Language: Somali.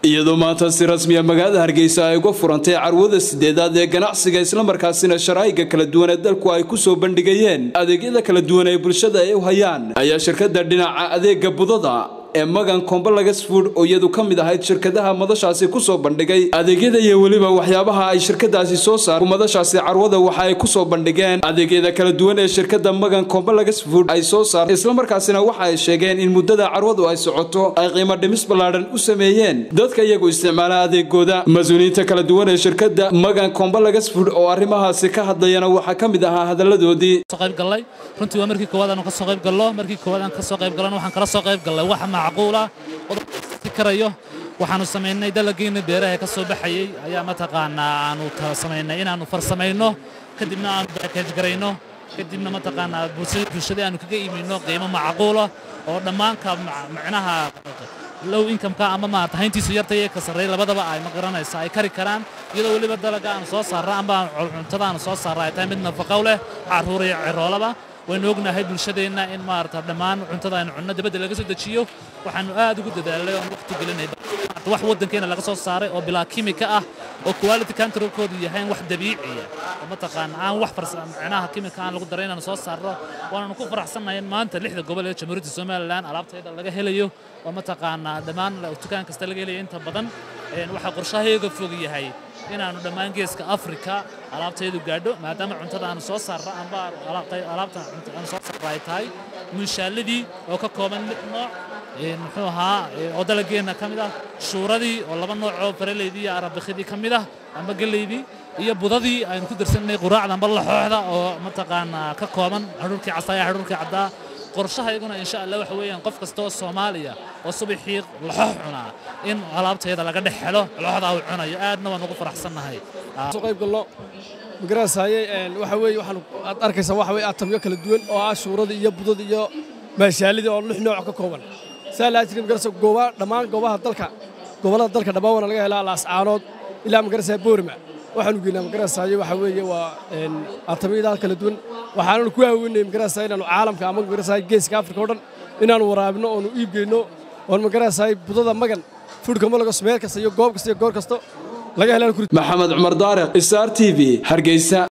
iyadoo maanta si rasmiya magaalada hargeysa ay uga furantay carwada sideedaad ee ganacsiga islamarkaasina sharaa'iga kala duwan ee dalku ay ku soo bandhigayeen adeegyada kala duwan ee bulshada ay u hayaan ayaa shirkadda dhinaca adeega budada ee magan kombalagas food oo iyadu ka mid ahayd shirkadaha madashaasi ku soo bandhigay adeegyada iyo weliba waxyaabaha ay shirkadaasi soo saar madashaasi carwada waxa ay ku soo bandhigeen adeegyada kala duwan ee shirkadda magan kombalagas food ay soo saar islamarkaasina waxa ay sheegeen in muddada carwadu ay socoto ay qiimo dhimis ballaadhan u sameeyeen dadka iyagu isticmaala adeegooda mas-uuliyiinta kala duwan ee shirkadda magan kombalagas food oo arrimahaasi ka hadlayana waxaa ka mid ahaa hadalladoodii qaybgallay runtii waa markii koowaad aanu ka soo qayb gallo markii koowaad aan ka soo qayb gallana waxaan kala soo qayb gallay wax macquula karayo waxaanu samaynay dalagiina beeraha ka soo baxayay ayaa mataqaanaa aanu samaynay inaanu farsamayno kadibna aanu baakaj garayno kadibna mataqaanaa bulshadii aanu kaga iimino qiimo macquula oo dhammaanka macnaha low incomeka ama maarata hayntiisu yarta iyo ka sarreey labadaba ay ma garanaysa ay kari karaan iyadoo weliba dalaga aanu soo saarra amba cuntada aanu soo saarra ay tahay mid nafaqow leh carruur iyo ciroolaba waynu ognahay bulshadeenna in maarata dhammaan cuntada aynu cunno dibadda laga soo dejiyo waxaanu aad ugu dadaalay oon waqti gelinay wax waddankeena laga soo saaray oo bilaa kimika ah oo quality controlkoodu yahay wax dabiiciya oo mataqaana aan wax macnaha kimika aan lagu daray inaanu soo saarno waananu ku faraxsannahay in maanta lixda gobol ee jamhuuriyadda somalilan alaabtayda laga helayo oo mataqaanaa dhammaan dukaan kasta laga helayo inta badan waxaa qorshahayga fog yahay inaanu dhammaan geeska afrika alaabtaydu gaadho maadaama cuntada aanu soo saarra amba alaabta aanu soo saarra ay tahay munshaaladii oo ka kooban lix nooc muxuu ahaa oo dalageenna ka mid ah shuuradii oo laba nooc oo faraleydii iyo arabikidii ka mid ah amba geleydii iyo budadii aynu ku darsanay quraacda amba laxooxda oo mataqaanaa ka kooban hadhuurkii casaaya hadhuurkii caddaa qorshahayguna insha allah waxa weeyaan qof kasta oo soomaaliya oo subaxii laxoox cunaa in alaabteeda laga dhex helo laxooxdaa uu cunayo aadna waan ugu faraxsannahay soo qayb galno magaranaysaaye waxa weeye waxaan aad arkaysaa waxa weeye atamyo kala duwan oo ah shuuradii iyo budadii iyo maashaalidii oo lix nooc ka kooban saa laa jirin magarasa gooba dhammaan goobaha dalka gobollada dalka dhammaan waana laga helaa laascaanood ilaa magarasa boorima waxaanu geynaa magarasaaye waxa weeye waa atamyada kala duwan waxaananu ku haaweynay magarasa inaanu caalamka ama magarasaaye geeska afrika oo dhan inaanu waraabino oonu iib geyno oon magarasaaye budada magan fudhka malagos meel kasta iyo goob kasta iyo goor kasta laga helaan maxamed cumar daariq star t v hargeysa